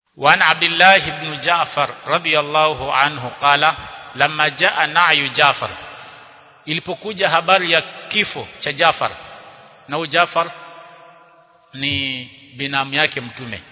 وعن عبد الله بن جعفر رضي الله عنه قال لما جاء نعي جعفر ilipokuja habari ya kifo cha Jafar na huyu Jafar ni binamu yake mtume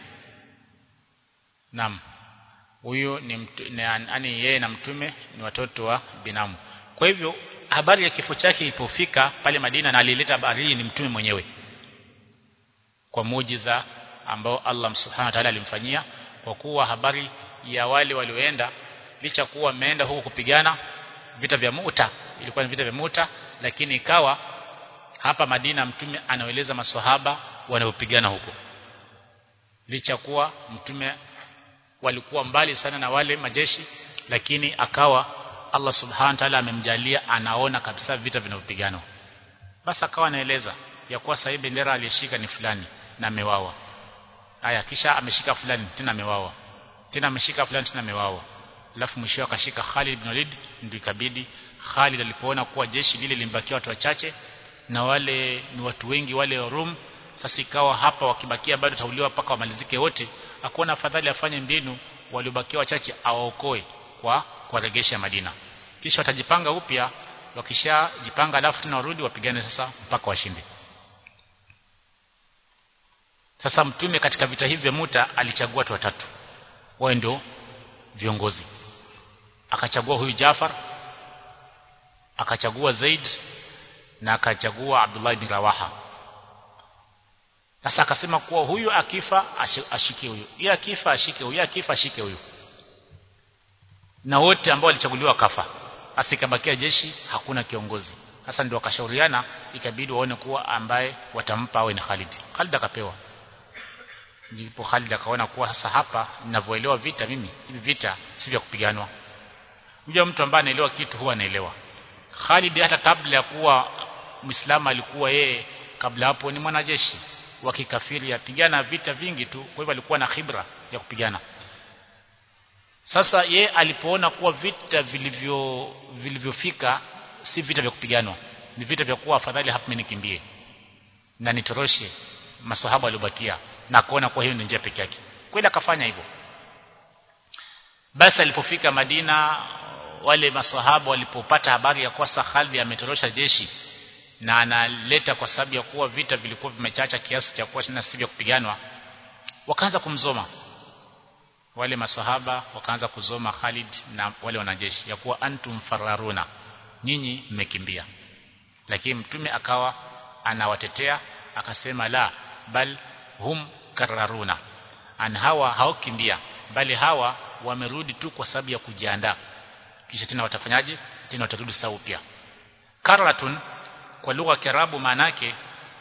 Naam huyu ni yani yeye na mtume ni watoto wa binamu kwa hivyo habari ya kifo chake ilipofika pale Madina na alileta habari ni mtume mwenyewe kwa muujiza ambao Allah Subhanahu wa ta'ala alimfanyia kwa kuwa habari ya wale walioenda licha kuwa wameenda huko kupigana vita vya Muta ilikuwa ni vita vya Muta lakini ikawa hapa Madina mtume anaeleza maswahaba wanaopigana huko licha kuwa mtume walikuwa mbali sana na wale majeshi lakini akawa Allah subhanahu wa ta'ala amemjalia anaona kabisa vita vinavyopigana basi akawa anaeleza ya kuwa sahibi bendera aliyeshika ni fulani na amewawa haya kisha ameshika fulani tena amewawa tena ameshika fulani tena amewawa alafu mwisho akashika Khalid ibn Walid ndio ikabidi Khalid alipoona kuwa jeshi lile limbakia watu wachache na wale ni watu wengi wale wa Rum sasa ikawa hapa wakibakia bado tauliwa mpaka wamalizike wote akuona afadhali afanye mbinu waliobakia wachache awaokoe kwa kuwaregesha Madina kisha watajipanga upya wakishajipanga alafu tena warudi wapigane sasa mpaka washinde sasa mtume katika vita hivi vya Muta alichagua watu watatu wao ndio viongozi akachagua huyu Jafar akachagua Zaid na akachagua Abdullah bin Rawaha sasa akasema kuwa huyu akifa ashike huyu yeye akifa ashike huyu akifa ashike huyu na wote ambao walichaguliwa kafa asikabakia jeshi hakuna kiongozi sasa ndio wakashauriana ikabidi waone kuwa ambaye watampa awe ni Khalid Khalid akapewa ndipo Khalid akaona kuwa sasa hapa ninavyoelewa vita mimi hivi vita si vya kupiganwa unajua mtu ambaye anaelewa kitu huwa anaelewa Khalid hata kabla ya kuwa Muislamu alikuwa yeye kabla hapo ni mwanajeshi wa kikafiri yapigana vita vingi tu kwa hivyo alikuwa na khibra ya kupigana sasa ye alipoona kuwa vita vilivyo vilivyofika si vita vya kupiganwa ni vita vya kuwa afadhali hapa mimi nikimbie na nitoroshe maswahaba waliobakia na kuona kwa hiyo ni njia pekee yake kweli akafanya hivyo basi alipofika Madina wale maswahaba walipopata habari ya kuwa Khalid ametorosha jeshi na analeta kwa sababu ya kuwa vita vilikuwa vimechacha kiasi cha kuwa tena si vya kupiganwa wakaanza kumzoma wale masahaba wakaanza kuzoma Khalid na wale wanajeshi ya kuwa antum fararuna nyinyi mmekimbia lakini mtume akawa anawatetea akasema la bal hum kararuna an hawa haokimbia bali hawa wamerudi tu kwa sababu ya kujiandaa kisha tena watafanyaje tena watarudi sawa upya karatun kwa lugha ya Kiarabu maanake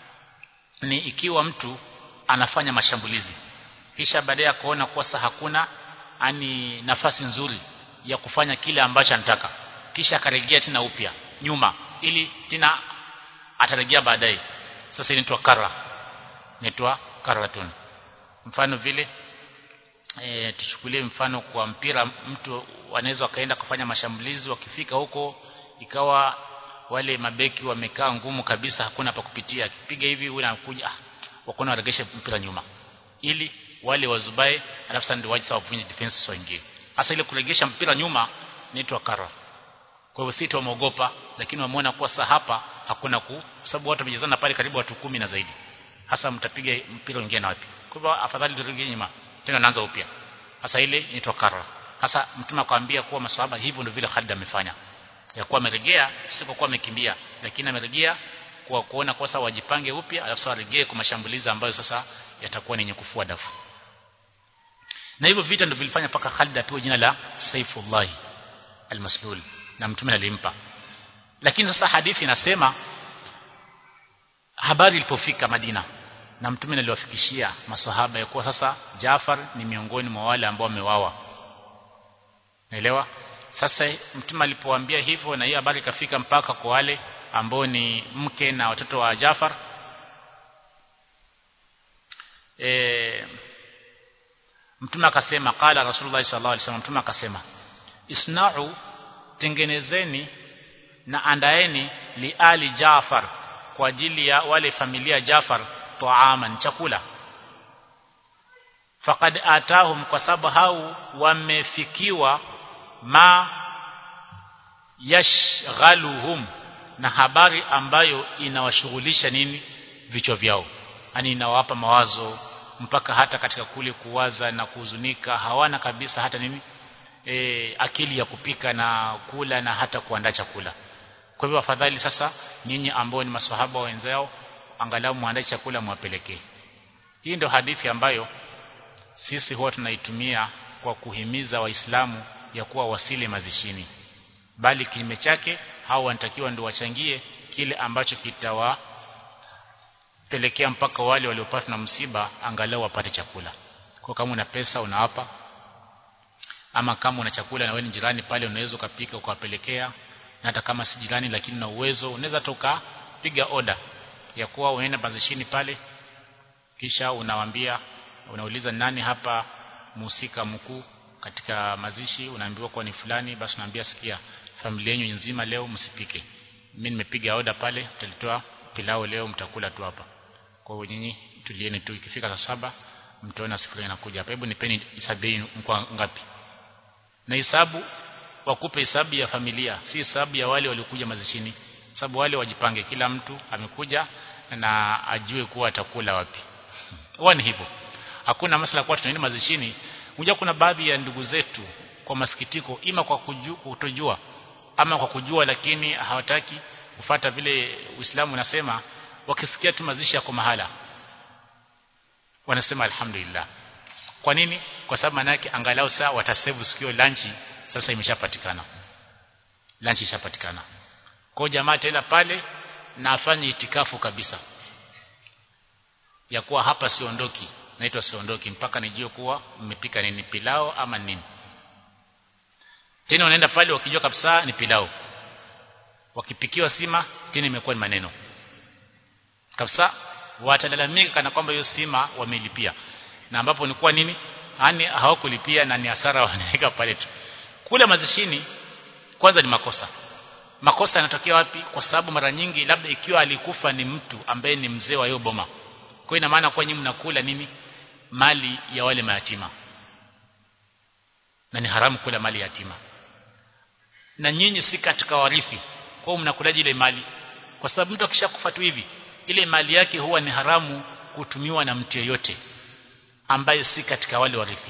ni ikiwa mtu anafanya mashambulizi kisha baadaye kuona kuwa sasa hakuna ani nafasi nzuri ya kufanya kile ambacho anataka kisha akarejea tena upya nyuma ili tena atarejea baadaye sasa inaitwa kara inaitwa karatun mfano vile e, tuchukulie mfano kwa mpira mtu wanaweza wakaenda kufanya mashambulizi wakifika huko ikawa wale mabeki wamekaa ngumu kabisa hakuna pa kupitia akipiga hivi yule anakuja ah wakona waregeshe mpira nyuma ili wale wazubae alafu sasa ndio waje sawa kufanya defense waingie hasa ile kuregesha mpira nyuma inaitwa kara kwa hivyo sisi tumeogopa lakini wameona kuwa sasa hapa hakuna ku sababu watu wamejazana pale karibu watu kumi na zaidi hasa mtapiga mpira wengine na wapi kwa hivyo afadhali turejee nyuma tena naanza upya hasa ile inaitwa kara hasa mtume akwambia kuwa maswahaba hivyo ndio vile Khalid amefanya ya kuwa amerejea si kwa kuwa amekimbia lakini amerejea kwa kuona kwa sasa wajipange upya alafu sasa warejee kwa mashambulizi ambayo sasa yatakuwa ni yenye kufua dafu na hivyo vita ndio vilifanya paka Khalid apewe jina la Saifullah al-Maslul na mtume alimpa lakini sasa hadithi inasema habari ilipofika Madina na mtume aliwafikishia maswahaba ya kuwa sasa Jafar ni miongoni mwa wale ambao wamewawa naelewa sasa mtume alipowaambia hivyo na hiyo habari ikafika mpaka kwa wale ambao ni mke na watoto wa Jafar e, mtume akasema qala rasulullah sallallahu alaihi wasallam mtume akasema isna'u tengenezeni na andaeni li ali Jafar kwa ajili ya wale familia Jafar taaman chakula faqad atahum kwa sababu hao wamefikiwa ma yashghaluhum na habari ambayo inawashughulisha nini vichwa vyao yani inawapa mawazo mpaka hata katika kule kuwaza na kuhuzunika hawana kabisa hata nini e, akili ya kupika na kula na hata kuandaa chakula kwa hivyo afadhali sasa nyinyi ambao ni maswahaba wenzao angalau muandae chakula mwapelekee hii ndio hadithi ambayo sisi huwa tunaitumia kwa kuhimiza waislamu ya kuwa wasile mazishini bali kinyume chake hao wanatakiwa ndio wachangie kile ambacho kitawapelekea mpaka wale waliopata na msiba angalau wapate chakula kwa kama una pesa unawapa ama kama una chakula na wewe ni jirani pale unaweza ukapika ukawapelekea na hata kama si jirani lakini na uwezo unaweza toka piga oda ya kuwa unaenda mazishini pale kisha unawaambia unauliza nani hapa muhusika mkuu katika mazishi unaambiwa kwa ni fulani basi unaambia sikia familia yenu nzima leo msipike mimi nimepiga oda pale mtalitoa pilau leo mtakula tu hapa kwa hiyo nyinyi tulieni tu ikifika saa saba mtaona siku inakuja hapa hebu nipeni hisabu yenu mko ngapi na hisabu wakupe hisabu ya familia si hisabu ya wale waliokuja mazishini sababu wale wajipange kila mtu amekuja na ajue kuwa atakula wapi huwa ni hivyo hakuna masala kwa tunaenda mazishini unajua kuna baadhi ya ndugu zetu kwa masikitiko ima kwa kuju, kutojua ama kwa kujua lakini hawataki kufata vile Uislamu unasema wakisikia tu mazishi yako mahala wanasema alhamdulillah kwa nini kwa sababu maana yake angalau saa watasevu sikio lanchi sasa imeshapatikana lanchi ishapatikana kwa jamaa tena pale na afanye itikafu kabisa ya kuwa hapa siondoki naitwa siondoki mpaka nijue kuwa mmepika nini pilao ama nini tena wanaenda pale wakijua kabisa ni pilao wakipikiwa sima tena imekuwa ni maneno kabisa watalalamika kana kwamba hiyo sima wamelipia na ambapo ni kwa nini yani hawakulipia na ni hasara wanaweka pale tu kule mazishini kwanza ni makosa makosa yanatokea wapi kwa sababu mara nyingi labda ikiwa alikufa ni mtu ambaye ni mzee wa hiyo boma kwa ina maana kwa nyinyi mnakula nini mali ya wale mayatima na ni haramu kula mali ya yatima na nyinyi si katika warithi kwa hiyo mnakulaje ile mali kwa sababu mtu akishakufa tu hivi ile mali yake huwa ni haramu kutumiwa na mtu yeyote ambaye si katika wale warithi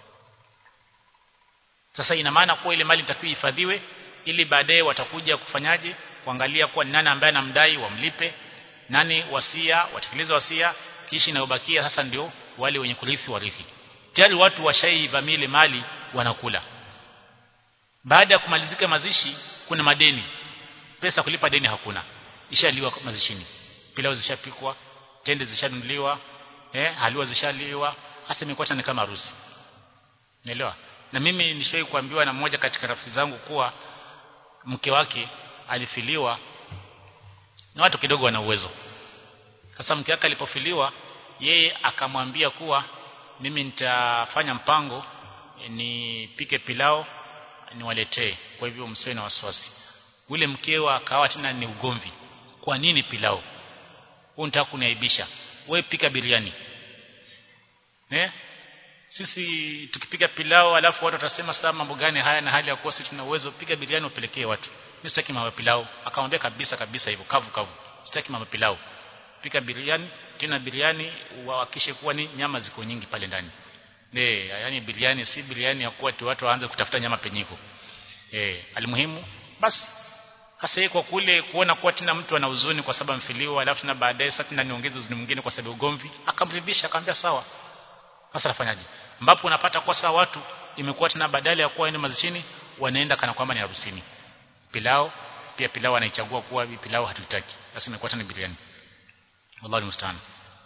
sasa ina maana kuwa ile mali itakuwa ihifadhiwe ili baadaye watakuja kufanyaje kuangalia kuwa ni nani ambaye anamdai wamlipe nani wasia watekeleze wasia kisha inayobakia sasa ndio wale wenye kurithi warithi tayari watu washaivamia ile mali wanakula baada ya kumalizika mazishi kuna madeni pesa kulipa deni hakuna ishaliwa mazishini pilau zishapikwa tende zishanunuliwa eh haliwa zishaliwa hasa imekuwa ni kama harusi naelewa na mimi nishawahi kuambiwa na mmoja katika rafiki zangu kuwa mke wake alifiliwa na watu kidogo wana uwezo sasa mke wake alipofiliwa yeye akamwambia kuwa mimi nitafanya mpango nipike pilao niwaletee kwa hivyo msiwe na wasiwasi ule mkewa akawa tena ni ugomvi kwa nini pilao unataka kuniaibisha wewe pika biriani eh sisi tukipika pilao alafu watu watasema saa mambo gani haya na hali ya kuwa sisi tuna uwezo piga biriani upelekee watu mimi sitaki mambo pilao akamwambia kabisa kabisa hivyo kavu kavu sitaki mambo pilao pika biriani tena biriani uhakikishe kuwa ni nyama ziko nyingi pale ndani eh yani biriani si biriani ya kuwa tu watu waanze kutafuta nyama penyiko eh alimuhimu basi hasa kwa kule kuona kuwa tena mtu ana huzuni kwa sababu mfiliwa alafu na baadaye sasa tena niongeze huzuni mwingine kwa sababu ugomvi akamridhisha akamwambia sawa sasa nafanyaje ambapo unapata kwa sawa watu imekuwa tena badala ya kuwa ende mazishini wanaenda kana kwamba ni harusini pilao pia pilao anaichagua kuwa pilao hatutaki sasa imekuwa tena biriani wallahu musta'an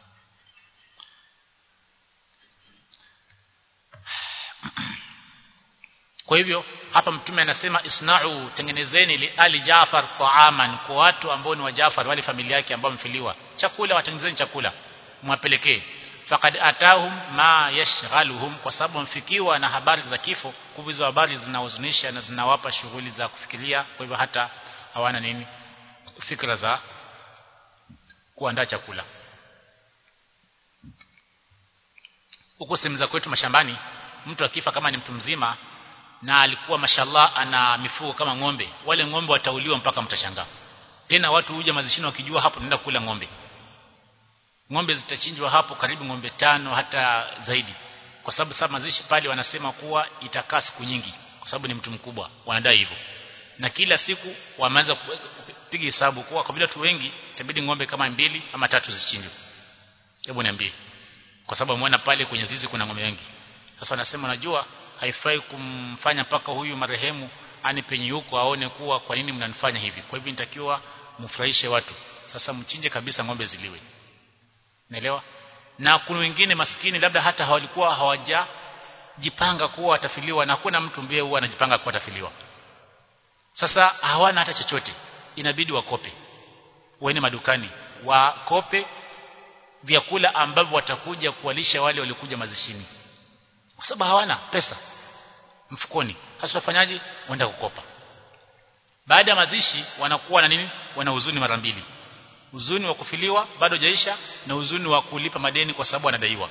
kwa hivyo hapa mtume anasema isna'u tengenezeni li ali Jafar ta'aman kwa watu ambao ni wa Jafar wale familia yake ambao mfiliwa chakula watengenezeni chakula mwapelekee faqad atahum ma yashghaluhum kwa sababu mfikiwa na habari za kifo kuvizo habari zinahuzunisha na zinawapa shughuli za kufikiria kwa hivyo hata hawana nini fikra za kuandaa chakula huko sehemu za kwetu mashambani mtu akifa kama ni mtu mzima na alikuwa mashallah ana mifugo kama ng'ombe wale ng'ombe watauliwa mpaka mtashangaa tena watu huja mazishini wakijua hapo naenda kula ng'ombe ng'ombe zitachinjwa hapo karibu ng'ombe tano hata zaidi kwa sababu sasa mazishi pale wanasema kuwa itakaa siku nyingi kwa sababu ni mtu mkubwa wanadai hivyo na kila siku wameanza kupiga hesabu kuwa kwa vile watu wengi itabidi ng'ombe kama mbili ama tatu zichinjwe hebu niambie kwa sababu muona pale kwenye zizi kuna ng'ombe wengi sasa wanasema najua haifai kumfanya paka huyu marehemu ani penye huko aone kuwa kwa nini mnanifanya hivi kwa hivyo nitakiwa mfurahishe watu sasa mchinje kabisa ng'ombe ziliwe naelewa na kuna wengine maskini labda hata hawalikuwa hawajajipanga kuwa watafiliwa na hakuna mtu mbie huwa anajipanga kuwa atafiliwa sasa hawana hata chochote inabidi wakope waende madukani wakope vyakula ambavyo watakuja kuwalisha wale waliokuja mazishini kwa sababu hawana pesa mfukoni hasa wafanyaje waenda kukopa baada ya mazishi wanakuwa na nini wana huzuni mara mbili huzuni wa kufiliwa bado jaisha na huzuni wa kulipa madeni kwa sababu anadaiwa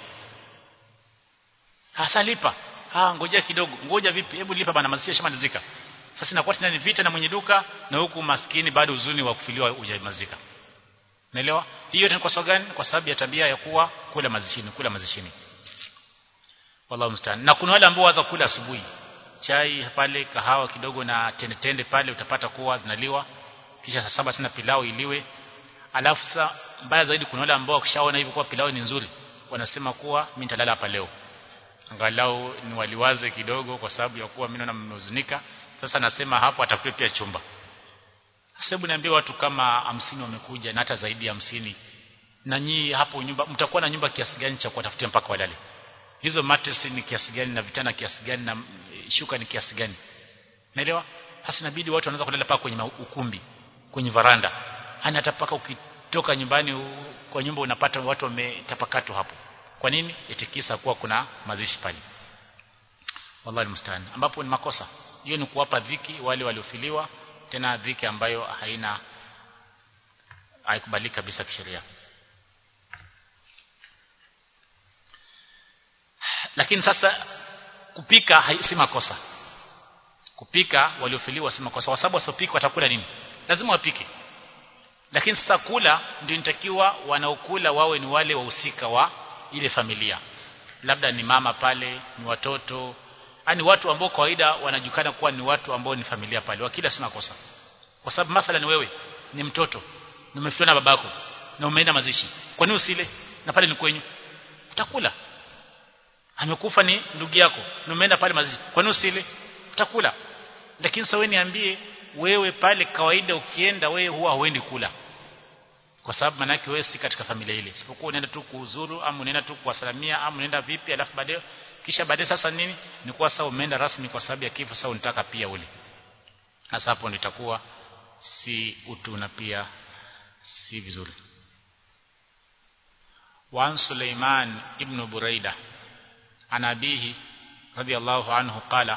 hasa lipa ah ngoja kidogo ngoja vipi hebu lipa bana mazishi shamalizika sasa inakuwa tena ni vita na mwenye duka na huku maskini bado huzuni wa kufiliwa hujamalizika Unaelewa? Hiyo ni kwa sababu gani? Kwa sababu ya tabia ya kuwa kula mazishini, kula mazishini. Wallahu musta'an. Na kuna wale ambao waza kula asubuhi. Chai pale, kahawa kidogo na tende tende pale utapata kuwa zinaliwa. Kisha saa saba tena pilau iliwe. Alafu sasa mbaya zaidi kuna wale ambao wakishaona hivyo kuwa pilau ni nzuri, wanasema kuwa mimi nitalala hapa leo. Angalau ni waliwaze kidogo kwa sababu ya kuwa mimi naona mmehuzunika. Sasa nasema hapo atakuwa pia chumba. Sababu niambie watu kama hamsini wamekuja na hata zaidi ya hamsini na nyii hapo nyumba mtakuwa na nyumba kiasi gani cha kuwatafutia mpaka walale hizo mattress ni kiasi gani na vitanda kiasi gani na shuka ni kiasi gani naelewa hasa inabidi watu wanaanza kulala paka kwenye ukumbi kwenye varanda hana hata paka ukitoka nyumbani kwa nyumba unapata watu wametapakatwa hapo kwa nini itikisa kuwa kuna mazishi pale wallahi musta'an ambapo ni makosa hiyo ni kuwapa dhiki wale waliofiliwa tena dhiki ambayo haina haikubaliki kabisa kisheria lakini sasa kupika si makosa kupika waliofiliwa si makosa kwa sababu wasipika watakula nini lazima wapike lakini sasa kula ndio inatakiwa wanaokula wawe ni wale wahusika wa ile familia labda ni mama pale ni watoto yani watu ambao kawaida wanajukana kuwa ni watu ambao ni familia pale wakila sina kosa kwa sababu mathalan wewe ni mtoto na umefiwa na babako na umeenda mazishi kwa nini usile na pale ni kwenyu utakula amekufa ni ndugu yako na umeenda pale mazishi kwa nini usile utakula lakini sasa wewe niambie wewe pale kawaida ukienda wewe huwa huendi kula kwa sababu manake wewe si katika familia ile isipokuwa unaenda tu kuuzuru ama unaenda tu kuwasalamia ama unaenda vipi alafu baadaye kisha baadaye sasa nini ni kwa sababu umeenda rasmi kwa sababu ya kifo sasa unataka pia ule sasa hapo nitakuwa si utu na pia si vizuri وعن سليمان ابن بريدة عن أبيه رضي الله عنه قال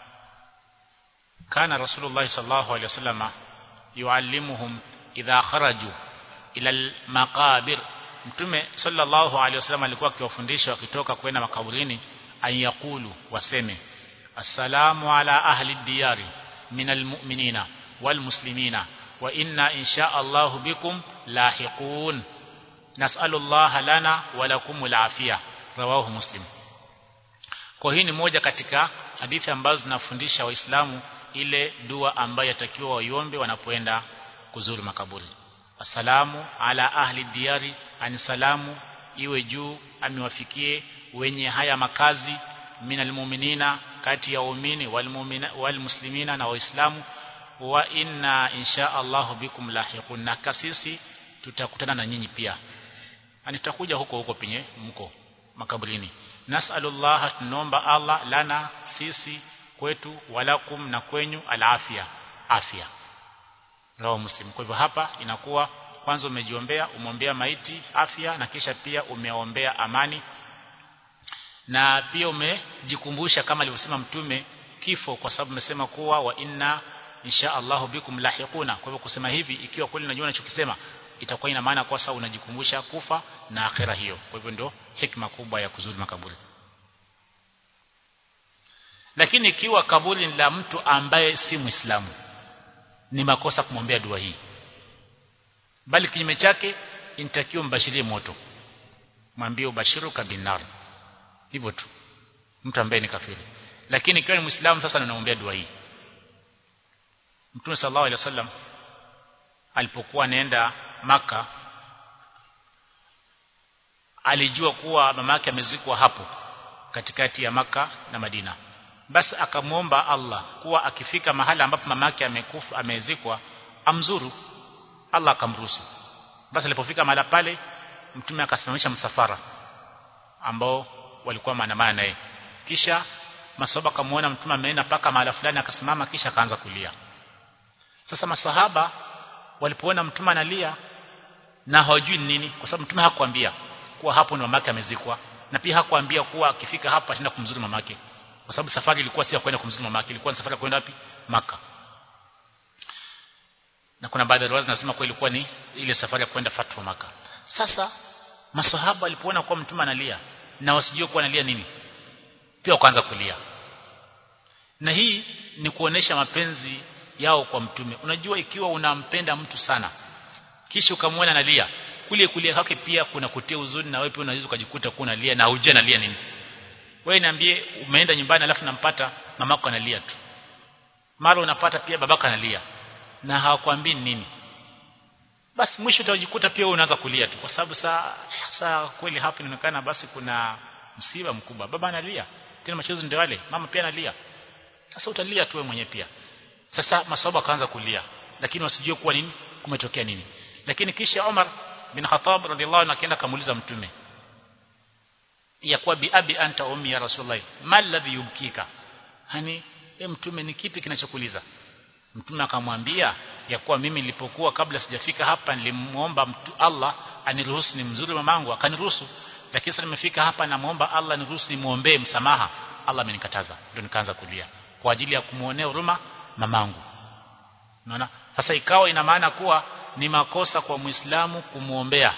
كان رسول الله صلى الله عليه وسلم يعلمهم إذا خرجوا إلى المقابر mtume sallallahu alaihi wasallam alikuwa akiwafundisha wakitoka kwenda makaburini ayakulu waseme assalamu ala ahli diyari minal mu'minina wal muslimina wa inna insha Allah bikum lahiqun nas'alu Allah lana wa lakum al-afia rawahu muslim kwa hii ni moja katika hadithi ambazo zinafundisha waislamu ile dua ambayo yatakiwa waiombe wanapoenda kuzuru makaburi assalamu ala ahli diyari ani salamu iwe juu amewafikie wenye haya makazi minal mu'minina kati ya waumini wal muslimina na waislamu wa inna insha Allah bikum lahiqun na kasisi tutakutana na nyinyi pia ani tutakuja huko huko penye mko makaburini nasallallahu tunomba Allah lana sisi kwetu walakum na kwenyu alafia afya rawa muslim kwa hivyo hapa inakuwa kwanza umejiombea umwombea maiti afya na kisha pia umeombea amani na pia umejikumbusha kama alivyosema mtume kifo kwa sababu umesema kuwa wa inna insha Allahu bikum lahiquna kwa hivyo kusema hivi ikiwa kweli unajua unachokisema itakuwa ina maana kwa sababu unajikumbusha kufa na akhera hiyo kwa hivyo ndio hikma kubwa ya kuzuri makaburi lakini ikiwa kaburi ni la mtu ambaye si muislamu ni makosa kumwombea dua hii bali kinyume chake inatakiwa mbashirie moto mwambie ubashiru kabinar hivyo tu mtu ambaye ni kafiri lakini ikiwa ni muislamu sasa ninaombea dua hii Mtume sallallahu alaihi wasallam alipokuwa anaenda maka alijua kuwa mama yake amezikwa hapo katikati ya maka na Madina basi akamwomba Allah kuwa akifika mahala ambapo mama yake amekufa amezikwa amzuru Allah akamruhusu basi alipofika mahala pale mtume akasimamisha msafara ambao walikuwa maandamana naye kisha masahaba kamuona mtume ameenda paka mahala fulani akasimama kisha akaanza kulia sasa masahaba walipoona mtume analia na hawajui nini kwa sababu mtume hakuambia kuwa hapo ni mamake amezikwa na pia hakuambia kuwa akifika hapa ataenda kumzuru mamake kwa sababu safari ilikuwa si ya kwenda kumzuru mamake ilikuwa ni safari ya kwenda wapi maka na kuna baadhi ya riwaya zinasema kwa ilikuwa ni ile safari ya kwenda fatwa maka sasa masahaba walipoona kuwa mtume analia na wasijue kuwa analia nini pia wakaanza kulia na hii ni kuonesha mapenzi yao kwa mtume unajua ikiwa unampenda mtu sana kisha ukamwona analia kule kulia kwake pia kuna kutia huzuni na wewe pia unaweza ukajikuta kuwa unalia na hujui analia nini wewe niambie umeenda nyumbani alafu nampata mamako analia tu mara unapata pia babaka analia na hawakwambii nini basi mwisho utajikuta pia wewe unaanza kulia tu kwa sababu saa saa kweli hapo inaonekana basi kuna msiba mkubwa baba analia tena machozi ndio wale mama pia analia sasa utalia tu wewe mwenyewe pia sasa maswahaba akaanza kulia lakini wasijue kuwa nini kumetokea nini lakini kisha Umar bin Khattab radhiallahu anhu akaenda kamuuliza mtume ya kuwa bi abi anta ummi ya rasulullah mal ladhi yubkika hani e mtume ni kipi kinachokuliza mtume akamwambia ya kuwa mimi nilipokuwa kabla sijafika hapa nilimuomba mtu Allah aniruhusu ni mzuri mamangu akaniruhusu lakini sasa nimefika hapa namuomba Allah niruhusu nimuombee msamaha Allah amenikataza ndio nikaanza kulia kwa ajili ya kumuonea huruma mamangu unaona sasa ikawa ina maana kuwa ni makosa kwa muislamu kumuombea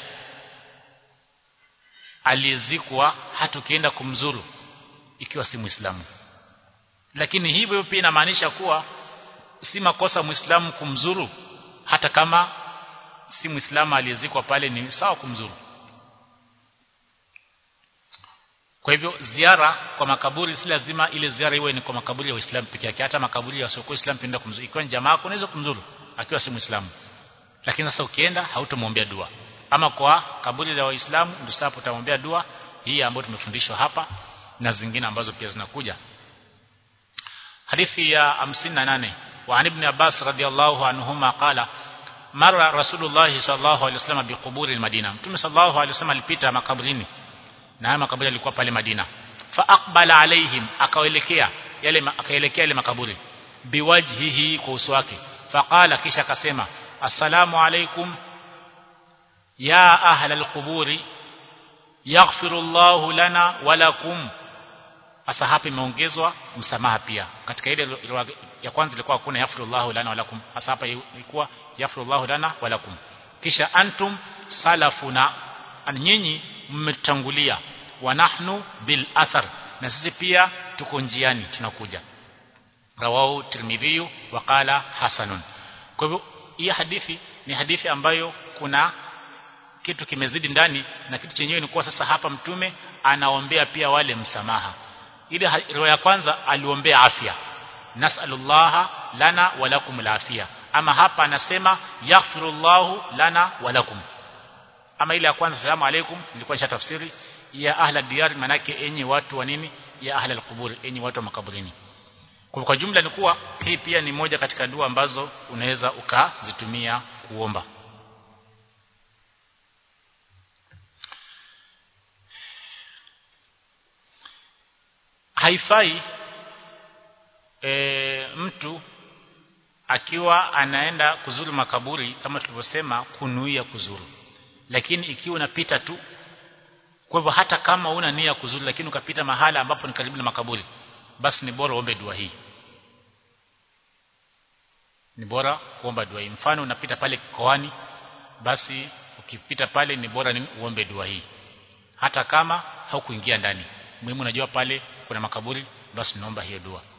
aliyezikwa hata ukienda kumzuru ikiwa si muislamu lakini hivyo pia inamaanisha kuwa si makosa muislamu kumzuru hata kama si muislamu aliyezikwa pale ni sawa kumzuru kwa hivyo ziara kwa makaburi si lazima ile ziara iwe ni kwa makaburi ya Uislamu peke yake hata makaburi ya wasiokuwa Uislamu penda kumzuru ikiwa ni jamaa yako unaweza kumzuru akiwa si muislamu lakini sasa ukienda hautomwombea dua ama kwa kaburi la waislamu ndio sasa utamwombea dua hii ambayo tumefundishwa hapa na zingine ambazo pia zinakuja hadithi ya 58 wa ibn Abbas radhiallahu anhuma qala mara rasulullah sallallahu alaihi wasallam biquburi almadina mtume sallallahu alaihi wasallam alipita makaburini na haya makaburi yalikuwa pale Madina fa aqbala alaihim akaelekea yale akaelekea yale makaburi biwajhihi kwa uso wake faqala kisha akasema assalamu alaikum ya ahla alquburi yaghfiru Allahu lana wa lakum asa hapa imeongezwa msamaha pia katika ile ya kwanza ilikuwa kuna yaghfiru Allahu lana wa lakum asa hapa ilikuwa yaghfiru Allahu lana wa lakum kisha antum salafuna nyinyi mmetangulia wa nahnu bil athar na sisi pia tuko njiani tunakuja rawahu tirmidhi wa qala hasanun kwa hivyo hii hadithi ni hadithi ambayo kuna kitu kimezidi ndani na kitu chenyewe ni kuwa sasa hapa mtume anaombea pia wale msamaha ile riwaya ya kwanza aliombea afya nasallallahu lana wa lakum alafia ama hapa anasema yaghfirullahu lana wa lakum ama ile ya kwanza salamu alaikum nilikuwa nisha tafsiri ya ahla diyar manake enyi watu wa nini ya ahla alqubur enyi watu wa makaburini kwa kwa jumla ni kuwa hii pia ni moja katika dua ambazo unaweza ukazitumia kuomba haifai e, mtu akiwa anaenda kuzuru makaburi kama tulivyosema kunuia kuzuru lakini ikiwa unapita tu kwa hivyo hata kama una nia kuzuri lakini ukapita mahala ambapo ni karibu na makaburi basi ni bora uombe dua hii ni bora kuomba dua hii mfano unapita pale koani basi ukipita pale ni bora ni uombe dua hii hata kama haukuingia ndani muhimu unajua pale kuna makaburi basi naomba hiyo dua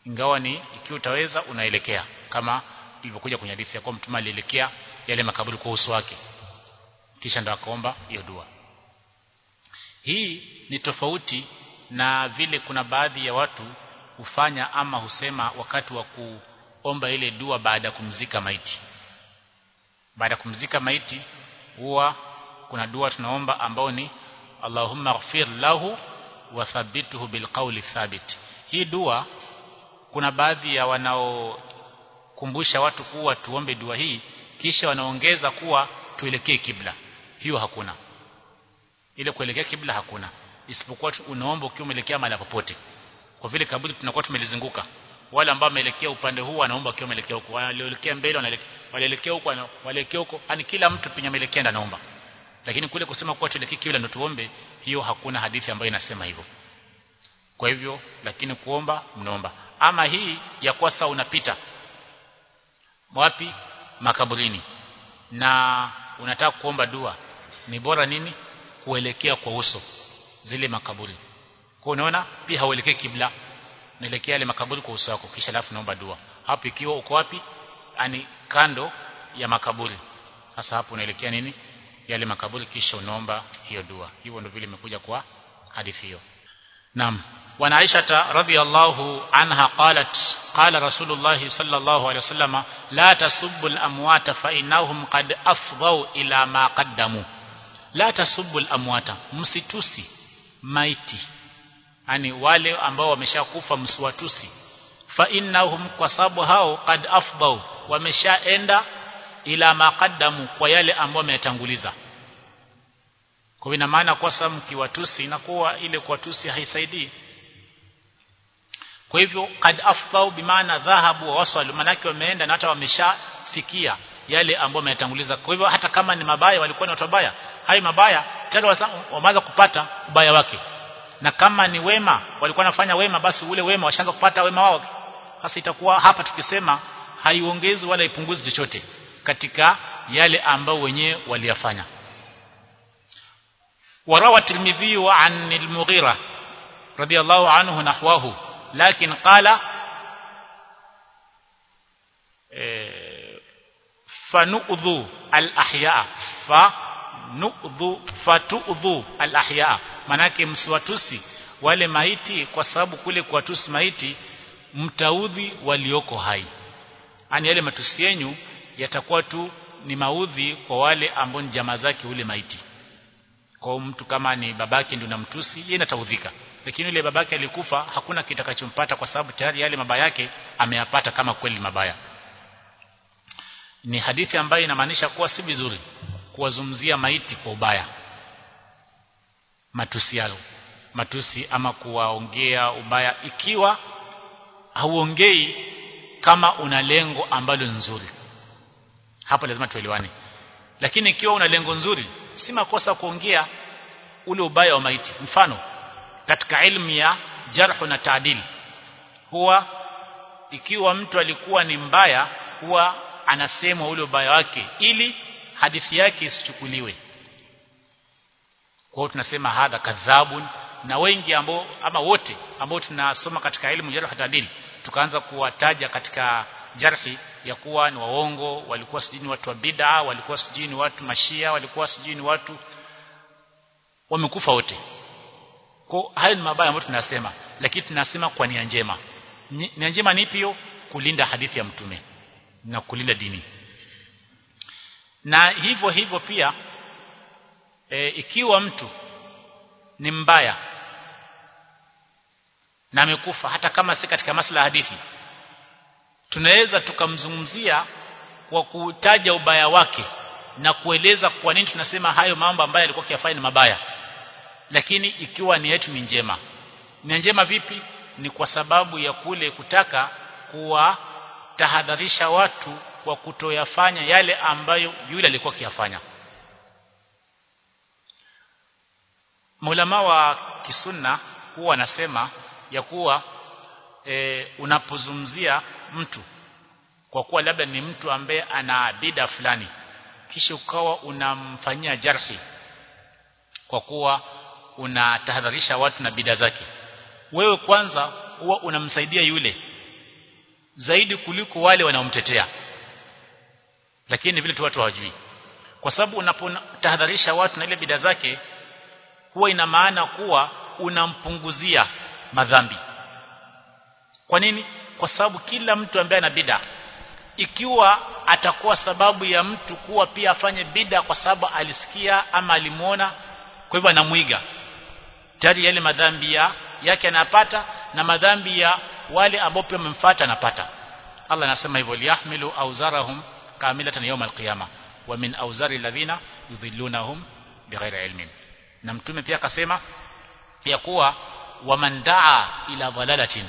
ingawa ni ikiwa utaweza unaelekea kama ilivyokuja kwenye hadithi ya kwa mtume alielekea yale makaburi kwa uso wake kisha ndo akaomba hiyo dua hii ni tofauti na vile kuna baadhi ya watu hufanya ama husema wakati wa kuomba ile dua baada ya kumzika maiti baada ya kumzika maiti huwa kuna dua tunaomba ambao ni Allahumma ighfir lahu wa thabbithu bilqawli thabit hii dua kuna baadhi ya wanaokumbusha watu kuwa tuombe dua hii kisha wanaongeza kuwa tuelekee kibla hiyo hakuna ile kuelekea kibla hakuna isipokuwa unaomba ukiwa umeelekea mahali popote kwa vile kaburi tunakuwa tumelizunguka wale ambao wameelekea upande huu wanaomba wakiwa wameelekea huko walielekea mbele wanaelekea huko wanaelekea huko yani kila mtu penye ameelekea anaomba lakini kule kusema kuwa tuelekee kibla ndio tuombe hiyo hakuna hadithi ambayo inasema hivyo kwa hivyo lakini kuomba mnaomba ama hii ya kuwa saa unapita wapi makaburini na unataka kuomba dua ni bora nini kuelekea kwa uso zile makaburi kwa unaona pia hauelekei kibla unaelekea yale makaburi kwa uso wako kisha alafu naomba dua hapo ikiwa uko wapi ani kando ya makaburi sasa hapo unaelekea nini yale makaburi kisha unaomba hiyo dua hivyo ndio vile imekuja kwa hadithi hiyo naam وعن عائشة رضي الله عنها قالت قال رسول الله صلى الله عليه وسلم لا تسبوا الأموات فإنهم قد أفضوا إلى ما قدموا لا تسبوا الأموات msitusi maiti yani wale ambao wameshakufa msiwatusi fa innahum kwa sababu hao qad afdau wameshaenda ila maqaddamu kwa yale ambao wametanguliza kwa ina maana kwa sababu mkiwatusi inakuwa ile kuwatusi haisaidii kwa hivyo qad afdau bimaana dhahabu wa wasalu manake wameenda na hata wameshafikia yale ambao wametanguliza kwa hivyo hata kama ni mabaya walikuwa ni watu wabaya hayo mabaya tayari wameanza kupata ubaya wake na kama ni wema walikuwa wanafanya wema basi ule wema washaanza kupata wema wao sasa itakuwa hapa tukisema haiongezi wala ipunguzi chochote katika yale ambao wenyewe waliyafanya وروى الترمذي عن المغيرة رضي الله عنه نحوه لكن قال فنؤذوا الأحياء فنؤذوا فتؤذوا الأحياء manake msiwatusi wale maiti kwa sababu kule kuwatusi maiti mtaudhi walioko hai yani yale matusi yenu yatakuwa tu ni maudhi kwa wale ambao ni jamaa zake ule maiti kwa mtu kama ni babake ndio namtusi yeye nataudhika lakini yule babake alikufa hakuna kitakachompata kwa sababu tayari yale mabaya yake ameyapata kama kweli mabaya ni hadithi ambayo inamaanisha kuwa si vizuri kuwazumzia maiti kwa ubaya matusi yao matusi ama kuwaongea ubaya ikiwa hauongei kama una lengo ambalo nzuri hapo lazima tuelewane lakini ikiwa una lengo nzuri si makosa kuongea ule ubaya wa maiti mfano katika elimu ya jarhu na taadil huwa ikiwa mtu alikuwa ni mbaya huwa anasemwa ule ubaya wake ili hadithi yake isichukuliwe kwa hiyo tunasema hadha kadhabun na wengi ambao ama wote ambao tunasoma katika elimu jarh na taadil tukaanza kuwataja katika jarhi ya kuwa ni waongo walikuwa sijini watu wa bid'a walikuwa sijini watu mashia walikuwa sijini watu wamekufa wote kwa hayo ni mabaya ambayo tunasema lakini tunasema kwa nia njema nia njema ni ipi hiyo kulinda hadithi ya mtume na kulinda dini na hivyo hivyo pia e, ikiwa mtu ni mbaya na amekufa hata kama si katika masala ya hadithi tunaweza tukamzungumzia kwa kutaja ubaya wake na kueleza kwa nini tunasema hayo mambo ambayo alikuwa akiyafanya ni mabaya lakini ikiwa ni yetu ni njema ni njema vipi ni kwa sababu ya kule kutaka kuwatahadharisha watu kwa kutoyafanya yale ambayo yule alikuwa akiyafanya Maulama wa kisunna huwa anasema ya kuwa e, unapozungumzia mtu kwa kuwa labda ni mtu ambaye ana bida fulani kisha ukawa unamfanyia jarhi kwa kuwa unatahadharisha watu na bida zake wewe kwanza huwa unamsaidia yule zaidi kuliko wale wanaomtetea lakini vile tu watu hawajui kwa sababu unapotahadharisha watu na ile bida zake huwa ina maana kuwa unampunguzia madhambi kwa nini kwa sababu kila mtu ambaye ana bida ikiwa atakuwa sababu ya mtu kuwa pia afanye bida kwa sababu alisikia ama alimuona kwa hivyo anamuiga tayari yale madhambi ya yake anapata na madhambi ya wale ambao pia wamemfuata anapata Allah anasema hivyo liyahmilu auzarahum kamilatan yawm alqiyama wa min auzari alladhina yudhillunahum bighairi ilmin na mtume pia akasema ya kuwa waman daa ila dhalalatin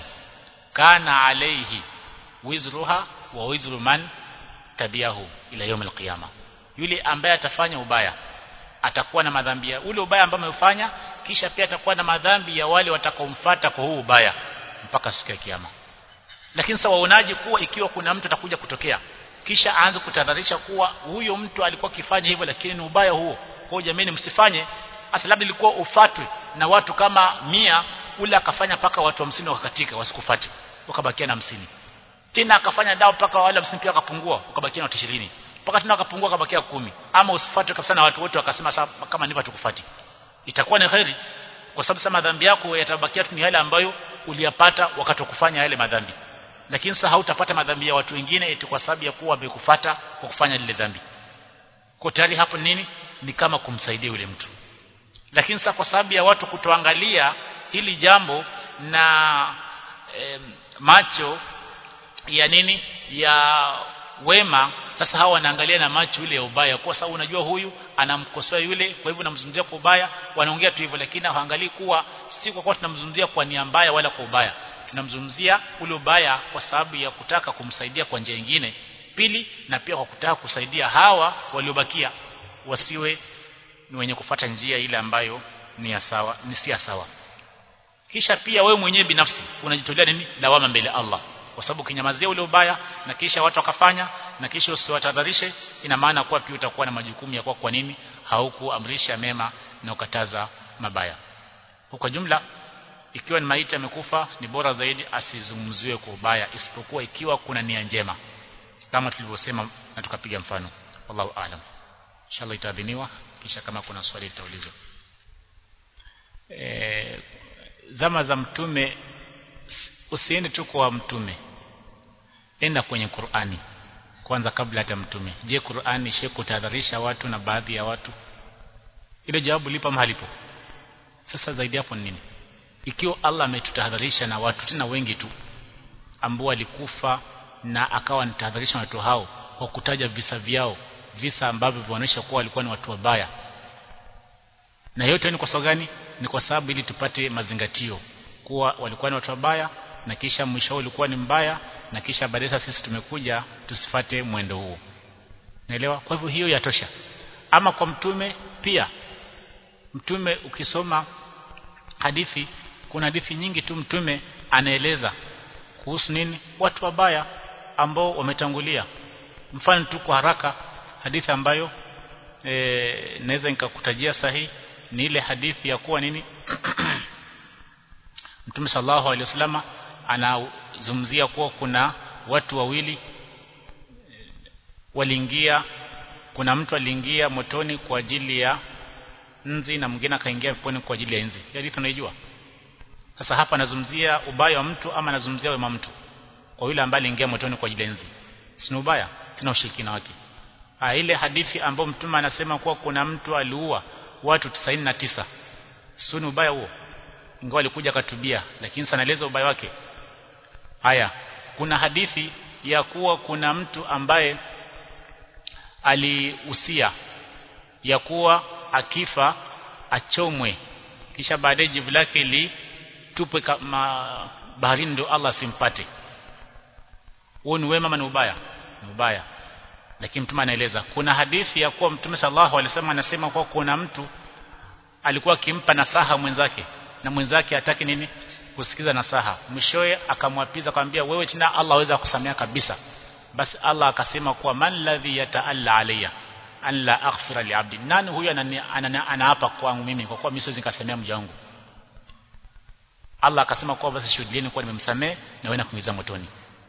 kana alayhi wizruha wa wizru man tabiahu ila yawm alqiyama yule ambaye atafanya ubaya atakuwa na madhambi ya ule ubaya ambao amefanya kisha pia atakuwa na madhambi ya wale watakaomfuata kwa huu ubaya mpaka siku ya kiyama lakini sasa waonaje kuwa ikiwa kuna mtu atakuja kutokea kisha aanze kutadharisha kuwa huyo mtu alikuwa akifanya hivyo lakini ni ubaya huo kwa jamii msifanye hasa labda ilikuwa ufatwe na watu kama mia ule akafanya paka watu hamsini wakakatika wasikufate wakabakia na hamsini tena akafanya dawa paka wale hamsini pia wakapungua wakabakia na watu 20 mpaka tena wakapungua wakabakia kumi ama usifuatwe kabisa na watu wote wakasema sasa kama ndivyo tukufati itakuwa ni khairi kwa sababu sasa madhambi yako yatabakia tu ni yale ambayo uliyapata wakati wa kufanya yale madhambi lakini sasa hautapata madhambi ya watu wengine eti kwa sababu ya kuwa wamekufata kwa kufanya lile dhambi kwa tayari hapo nini ni kama kumsaidia yule mtu lakini sasa kwa sababu ya watu kutoangalia hili jambo na e, macho ya nini ya wema sasa hawa wanaangalia na macho yule ya ubaya kwa sababu unajua huyu anamkosoa yule kwa hivyo namzungumzia kwa ubaya wanaongea tu hivyo lakini hawaangalii kuwa si kwa kuwa tunamzungumzia kwa nia mbaya wala kwa ubaya tunamzungumzia ule ubaya kwa sababu ya kutaka kumsaidia kwa njia nyingine pili na pia kwa kutaka kusaidia hawa waliobakia wasiwe ni wenye kufata njia ile ambayo ni ya sawa ni si sawa kisha pia wewe mwenyewe binafsi unajitolea nini lawama mbele Allah kwa sababu kinyamazia ule ubaya na kisha watu wakafanya na kisha usiwatadharishe ina maana kuwa pia utakuwa na majukumu ya kwa kwa nini haukuamrisha mema na ukataza mabaya kwa jumla ikiwa ni maiti amekufa ni bora zaidi asizungumziwe kwa ubaya isipokuwa ikiwa kuna nia njema kama tulivyosema na tukapiga mfano wallahu aalam inshallah itaadhiniwa kisha kama kuna swali litaulizwa e, zama za mtume usiende tu kwa mtume enda kwenye Qur'ani kwanza kabla hata mtume je Qur'ani shekutahadharisha watu na baadhi ya watu ile jawabu lipa mahalipo sasa zaidi hapo nini ikiwa Allah ametutahadharisha na watu tena wengi tu ambao walikufa na akawa anatahadharisha watu hao kwa kutaja visa vyao visa ambavyo vinaonyesha kuwa walikuwa ni watu wabaya na yote ni kwa sababu gani ni kwa sababu ili tupate mazingatio kuwa walikuwa ni watu wabaya na kisha mwisho ulikuwa ni mbaya na kisha baadaye sisi tumekuja tusifate mwendo huo naelewa kwa hivyo hiyo yatosha ama kwa mtume pia mtume ukisoma hadithi kuna hadithi nyingi tu mtume anaeleza kuhusu nini watu wabaya ambao wametangulia mfano tu kwa haraka hadithi ambayo e, naweza nikakutajia sahihi ni ile hadithi ya kuwa nini Mtume sallallahu alaihi wasallama anazungumzia kuwa kuna watu wawili waliingia kuna mtu aliingia motoni kwa ajili ya nzi na mwingine akaingia peponi kwa ajili ya nzi hadithi unaijua sasa hapa anazungumzia ubaya wa mtu ama anazungumzia wema mtu kwa yule ambaye aliingia motoni kwa ajili ya nzi si ubaya tuna ushirikina wake ah ile hadithi ambayo mtume anasema kuwa kuna mtu aliua watu 99 sio ni ubaya huo ingawa alikuja akatubia lakini sanaeleza ubaya wake haya kuna hadithi ya kuwa kuna mtu ambaye alihusia ya kuwa akifa achomwe kisha baadaye jivu lake litupwe kama baharini ndio Allah simpate huo ni wema ama ni ubaya ni ubaya lakini mtume anaeleza kuna hadithi ya kuwa mtume sallallahu alaihi wasallam anasema kuwa kuna mtu alikuwa akimpa nasaha mwenzake na mwenzake hataki nini kusikiza nasaha mwishowe akamwapiza akamwambia wewe tena Allah aweza kusamea kabisa basi Allah akasema kuwa man ladhi yataalla alayya an la aghfira li abdi nani huyu anaapa kwangu mimi kwa kuwa mimi siwezi nikasamea mja wangu Allah akasema kuwa basi shuhudieni kuwa nimemsamea na wewe na kuingiza motoni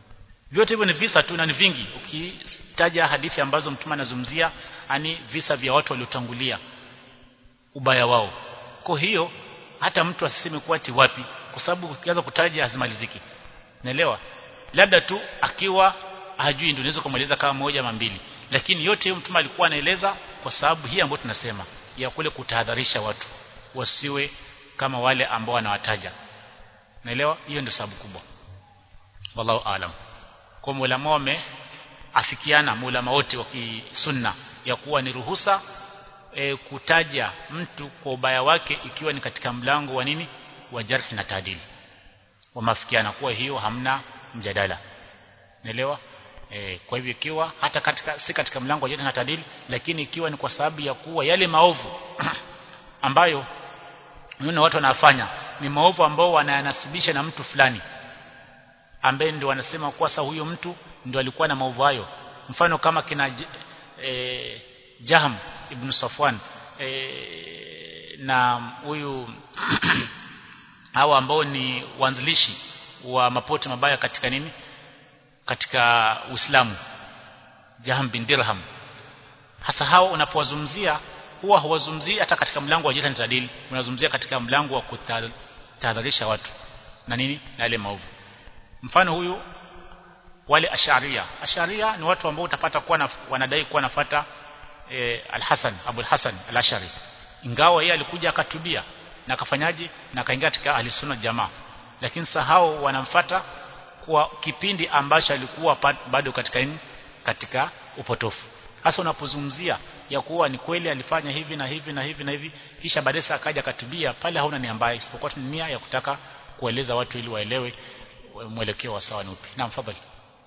vyote hivyo ni visa tu na ni vingi ukitaja hadithi ambazo mtume anazungumzia ani visa vya watu waliotangulia ubaya wao kwa hiyo hata mtu asiseme kuwa ati wapi kwa sababu ukianza kutaja hazimaliziki naelewa labda tu akiwa hajui ndio unaweza kumaliza kama moja ama mbili lakini yote hiyo mtume alikuwa anaeleza kwa sababu hii ambayo tunasema ya kule kutahadharisha watu wasiwe kama wale ambao wanawataja naelewa hiyo ndio sababu kubwa wallahu aalam kwa ulama wameafikiana ulama wote wa kisunna ya kuwa ni ruhusa e, kutaja mtu kwa ubaya wake ikiwa ni katika mlango wa nini wa jarhi na taadili wameafikiana kuwa hiyo hamna mjadala naelewa e, kwa hivyo ikiwa hata katika si katika mlango wa jarhi na taadili lakini ikiwa ni kwa sababu ya kuwa yale maovu ambayo unaona watu wanafanya ni maovu ambao wanayanasibisha na mtu fulani ambaye ndio wanasema kuwa sasa huyo mtu ndio alikuwa na maovu hayo mfano kama kina e, Jaham ibn Safwan e, na huyu hawa ambao ni wanzilishi wa mapote mabaya katika nini katika Uislamu Jaham bin Dirham hasa hao unapowazungumzia huwa hawazungumzii hata katika mlango wa jita na tadili unazungumzia katika mlango wa kutahadharisha watu na nini na yale maovu mfano huyu wale asharia asharia ni watu ambao utapata kuwa na, wanadai kuwa nafata e, al-Hasan Abu al-Hasan al-Ashari ingawa yeye alikuja akatubia na akafanyaje na akaingia katika ahli jamaa lakini sahau wanamfata kwa kipindi ambacho alikuwa bado katika nini katika upotofu hasa unapozungumzia ya kuwa ni kweli alifanya hivi na hivi na hivi na hivi kisha baadaye akaja akatubia pale hauna nia mbaya isipokuwa ni nia ya kutaka kueleza watu ili waelewe mwelekeo wa sawa ni upi naam fadhali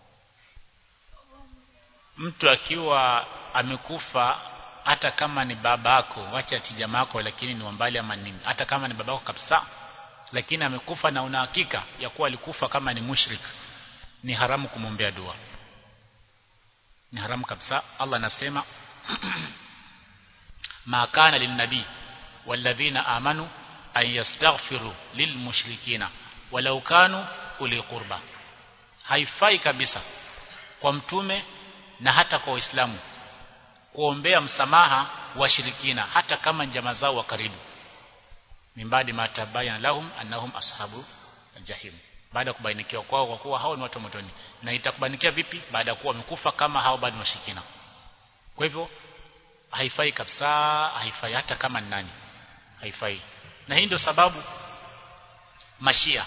mtu akiwa amekufa hata kama ni babako wacha ati jamako lakini ni mbali ama nini hata kama ni babako kabisa lakini amekufa na una hakika ya kuwa alikufa kama ni mushrik ni haramu kumwombea dua ni haramu kabisa Allah anasema ma kana linnabi walladhina amanu an yastaghfiru lilmushrikina walau kanu uli qurba haifai kabisa kwa mtume na hata kwa waislamu kuombea msamaha washirikina hata kama njama zao wa karibu mimbadi matabayana lahum annahum ashabu aljahim baada ya kubainikiwa kwao kwa kuwa hao ni watu motoni na itakubanikia vipi baada ya kuwa wamekufa kama hao bado washirikina kwa hivyo haifai kabisa haifai hata kama ni nani haifai na hii ndio sababu mashia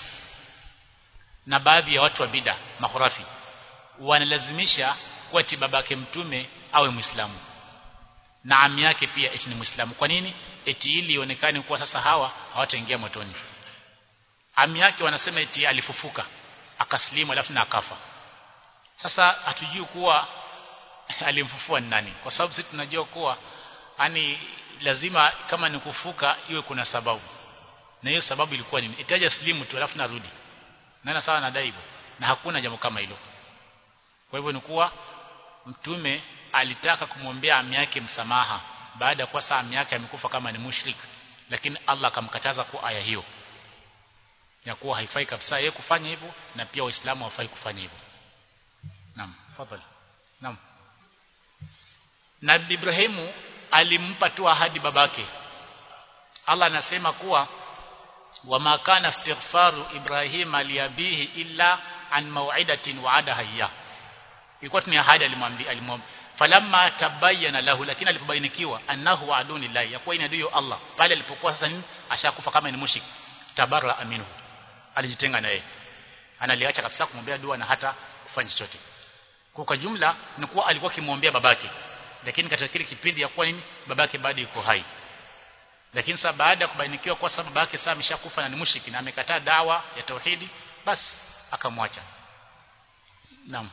na baadhi ya watu wa bida mahurafi wanalazimisha kuwa eti babake mtume awe muislamu na ami yake pia eti ni muislamu kwa nini eti ili ionekane kuwa sasa hawa hawataingia motoni ami yake wanasema eti alifufuka akaslimu alafu na akafa sasa hatujui kuwa alimfufua ni nani kwa sababu sisi tunajua kuwa yani lazima kama ni kufuka iwe kuna sababu na hiyo sababu ilikuwa nini itaja slimu tu alafu narudi nana sawa nadai hivyo na hakuna jambo kama hilo kwa hivyo ni kuwa mtume alitaka kumwombea ami yake msamaha baada ya kuwa saa ami yake amekufa kama ni mushrik lakini Allah akamkataza kwa aya hiyo ya kuwa haifai kabisa yeye kufanya hivyo na pia waislamu hawafai kufanya hivyo naam fadhali naam Nabii Ibrahimu alimpa tu ahadi babake Allah anasema kuwa wama kana istighfaru Ibrahima liabihi illa an maw'idatin wa'adaha iya ilikuwa ni ahadi alimwambia alimwambia falamma tabayyana lahu lakini alipobainikiwa annahu wa'aduni lillahi yakuwa ina ndio Allah pale alipokuwa sasa nini ashakufa kama ni mushrik tabarra aminu alijitenga na yeye analiacha kabisa kumwombea dua na hata kufanya chochote kwa jumla ni kuwa alikuwa kimwombea babake lakini katika kile kipindi ya kuwa nini babake bado yuko hai lakini sasa baada ya kubainikiwa kwa sababu babake sasa ameshakufa na ni mushriki na amekataa dawa ya tauhidi basi akamwacha naam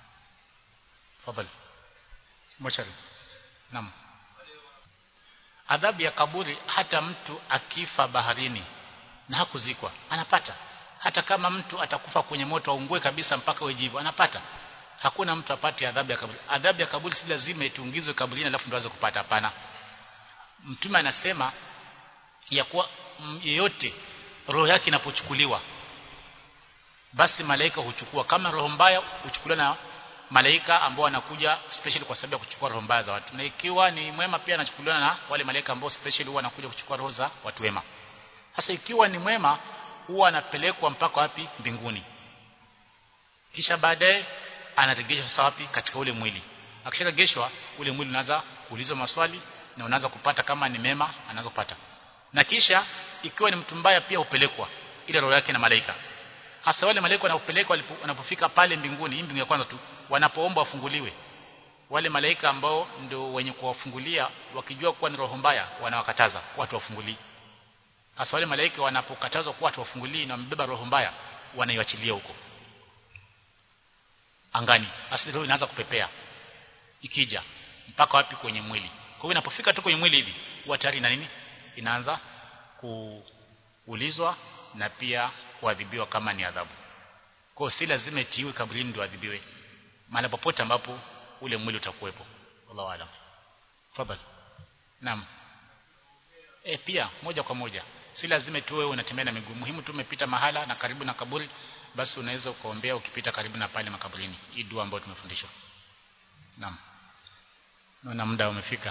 fadhali mochari naam adhabu ya kaburi hata mtu akifa baharini na hakuzikwa anapata hata kama mtu atakufa kwenye moto aungue kabisa mpaka wejivu anapata hakuna mtu apate adhabu ya kaburi adhabu ya kaburi si lazima itungizwe kaburini alafu ndo aweze kupata hapana mtume anasema ya kuwa yeyote roho yake inapochukuliwa basi malaika huchukua kama roho mbaya huchukuliwa na malaika ambao wanakuja special kwa sababu ya kuchukua roho mbaya za watu na ikiwa ni mwema pia anachukuliwa na wale malaika ambao special huwa wanakuja kuchukua roho za watu wema sasa ikiwa ni mwema huwa anapelekwa mpaka wapi mbinguni kisha baadaye anaregeshwa sasa wapi katika ule mwili akisharegeshwa ule mwili unaanza kuulizwa maswali na unaanza kupata kama ni mema anaanza kupata na kisha ikiwa ni mtu mbaya pia upelekwa ile roho yake na malaika hasa wale malaika wanapopelekwa wanapofika pale mbinguni hii mbingu ya kwanza tu wanapoomba wafunguliwe wale malaika ambao ndio wenye kuwafungulia wakijua kuwa ni roho mbaya wanawakataza watu wafungulii hasa wale malaika wanapokatazwa kuwa watu wafungulii na wamebeba roho mbaya wanaiachilia huko angani asili roho inaanza kupepea ikija mpaka wapi kwenye mwili kwa hiyo inapofika tu kwenye mwili hivi huwa tayari na nini inaanza kuulizwa na pia kuadhibiwa kama ni adhabu kwa hiyo si lazima itiwe kaburini ndio adhibiwe mahali popote ambapo ule mwili utakuwepo wallahu alam fadhali naam e, pia moja kwa moja si lazima tu wewe unatembea na miguu muhimu tu umepita mahala na karibu na kaburi basi unaweza ukaombea ukipita karibu na pale makaburini hii dua ambayo tumefundishwa naam naona muda umefika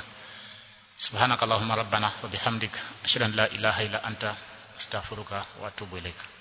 subhanakallahumma rabbana wa bihamdika ashhadu an la ilaha illa anta astaghfiruka wa atubu ilaika